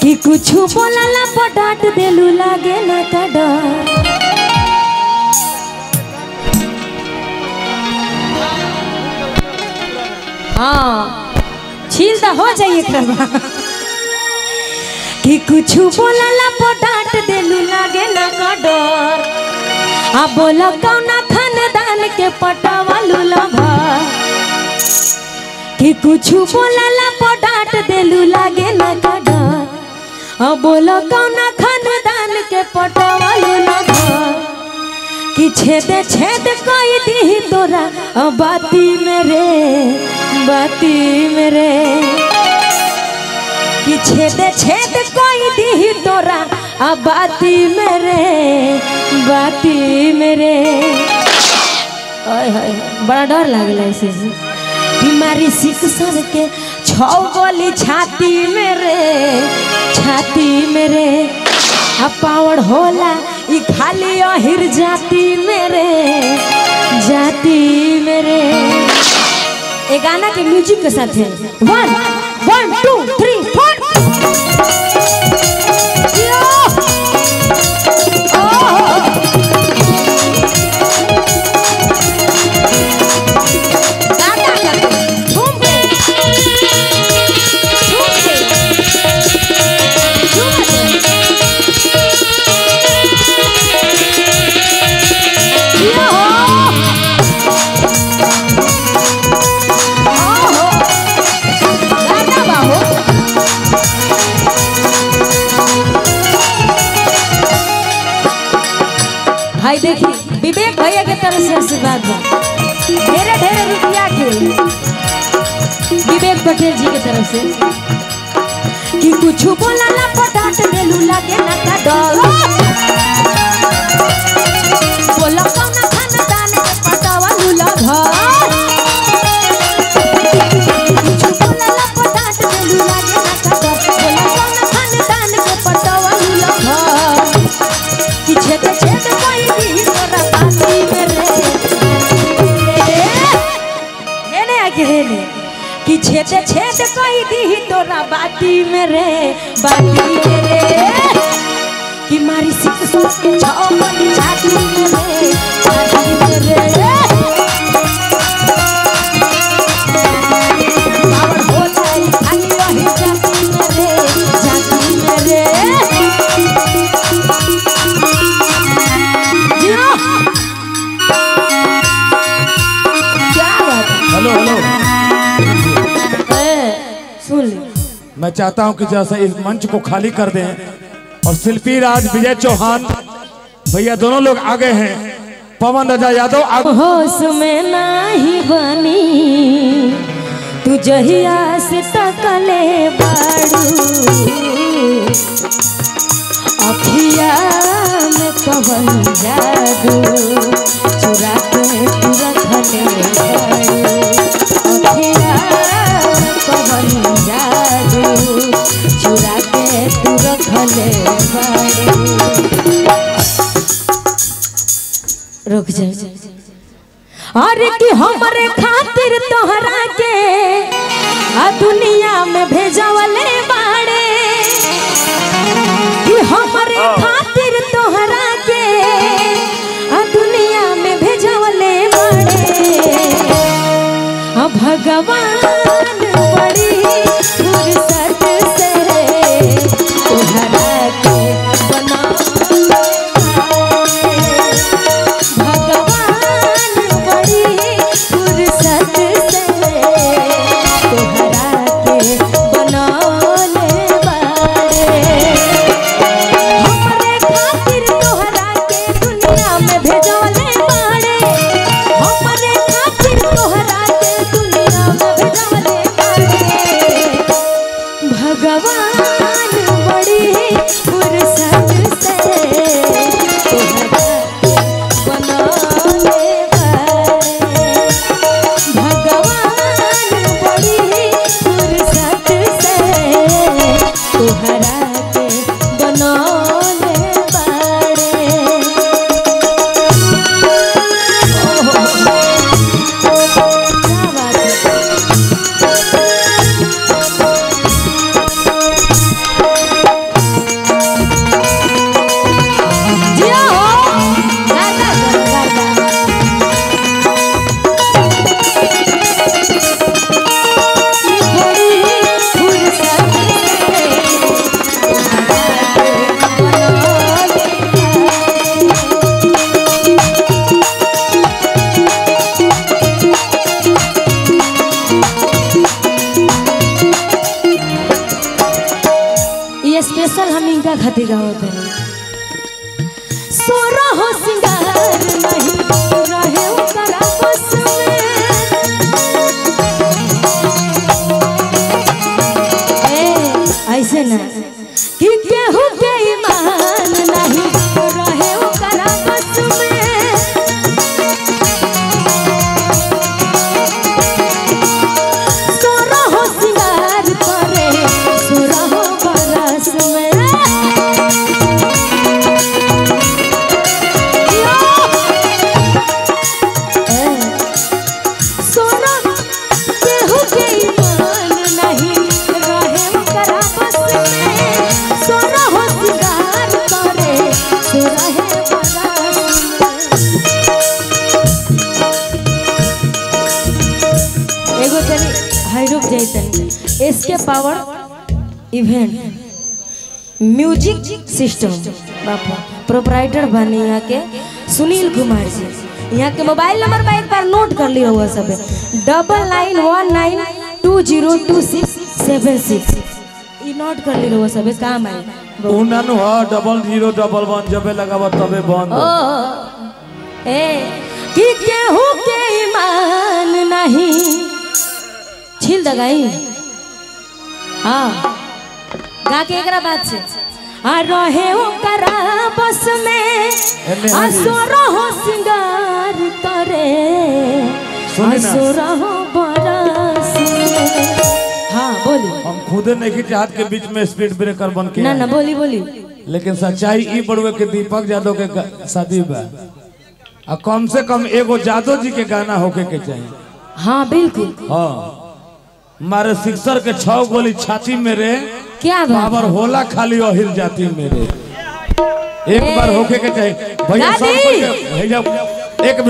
कि कुछ बोलला पर डांट देलू लागे ना का डर हाँ छील तो हो जाइए करवा कि कुछ बोलला पर डांट देलू लागे ना का डर आ बोला कौना खानदान के पटावालू लभा कि कुछ बोलला पर डांट देलू लागे ना का डर आ बोला कौना खानदान के पटावालू लभा कि छेद छेद कोई दी तोरा आ बाती मेरे बाती मेरे कि छेद छेद कोई दी तोरा आ बाती मेरे बाती मेरे ओए होए बड़ा डर लागला ऐसे बीमारी शिक्षण के छौ गोली छाती मेरे छाती मेरे आ पावड़ होला ई खाली अहिर जाती मेरे जाती मेरे ये गाना के म्यूजिक के साथ है वन वन टू थ्री फोर भाई देखी विवेक भैया के तरफ से आशीर्वाद बा ढेरे ढेरे रुपया के विवेक पटेल जी के तरफ से कि कुछ बोला ला पटाट देलू लागे ना का डर बोला कौना खानदान के पटावा लूला घर कुछ बोला ला पटाट देलू लागे ना का डर बोला कौना खानदान के पटावा लूला घर कि छेद छेद कोई भी तोरा बाती मेरे हेने आके हेने कि छेद छेद कोई दी तोरा बाती मेरे बाती मेरे कि मारी सिक सोच के छाओ बनी छाती मेरे छाती मेरे पावर हो जाई खाली रही जाती मेरे जाती मेरे जियो क्या बात है? हेलो हेलो ए, सुन ले मैं चाहता हूं कि जैसा इस मंच को खाली कर दें और शिल्पी राज विजय चौहान भैया दोनों लोग आगे हैं पवन राजा यादव आगे होश में नाही बनी तू जहिया से तकले बाड़ू अखिया में कवन जादू चुरा के तू रखले बाड़ू अखिया में कवन जादू चुरा के तू रखले बाड़ू रुक जा अरे कि हमरे खातिर तोहरा के आ दुनिया में भेजवले बाड़े कि हमरे खातिर तोहरा के आ दुनिया में भेजवले बाड़े आ भगवान बड़ी फुर्सत से तोहरा के बना भगवान बड़ी फुर्सत से तोहरा के बनौले बाड़े हमरे खातिर तोहरा के दुनिया में भेजौले बाड़े हमरे खातिर तोहरा के दुनिया में भेजौले खातिर गावत है सोरा हो सिंगार नहीं रहे ओकरा बस में ए ऐसे ना कि केहू के ईमान नहीं रहे ओकरा बस में सोरा हो सिंगार करे सोरा हो बरस में यो! ए, सोना केहू के ईमान नहीं रहे ओकरा बस में सोना हो सिंगार करे सोरा है बरस में एगो तनी हाई रुक जाई तनी इसके पावर इवेंट म्यूजिक सिस्टम बापा प्रोपराइटर बने यहाँ के सुनील कुमार जी यहाँ के मोबाइल नंबर पर एक बार नोट कर लिया हुआ सब double nine one nine two zero two six seven six ई नोट कर लिया हुआ सब काम है उन्नन हो डबल जीरो डबल वन जबे लगावा तबे बंद ओ ए कि केहू के ईमान नहीं छिल दगाई हाँ गा के एकरा बात से आ रहे ओकरा बस में एने आ हरी। सोरा हो सिंगार करे सुनी आ ना। सोरा हो बरस में हाँ बोली हम खुदे नहीं चाहत के बीच में स्पीड ब्रेकर बन के ना आए। ना बोली बोली लेकिन सच्चाई ई बड़ुए के दीपक यादव के ग- शादी बा आ कम से कम एगो जादव जी के गाना होके के चाहिए हाँ बिल्कुल हाँ मारे सिक्सर के छह गोली छाती में रे क्या बात पावर होला खाली अहिल जाती मेरे एक बार होके के चाहिए भैया सब दादी! कोई के- भैया एक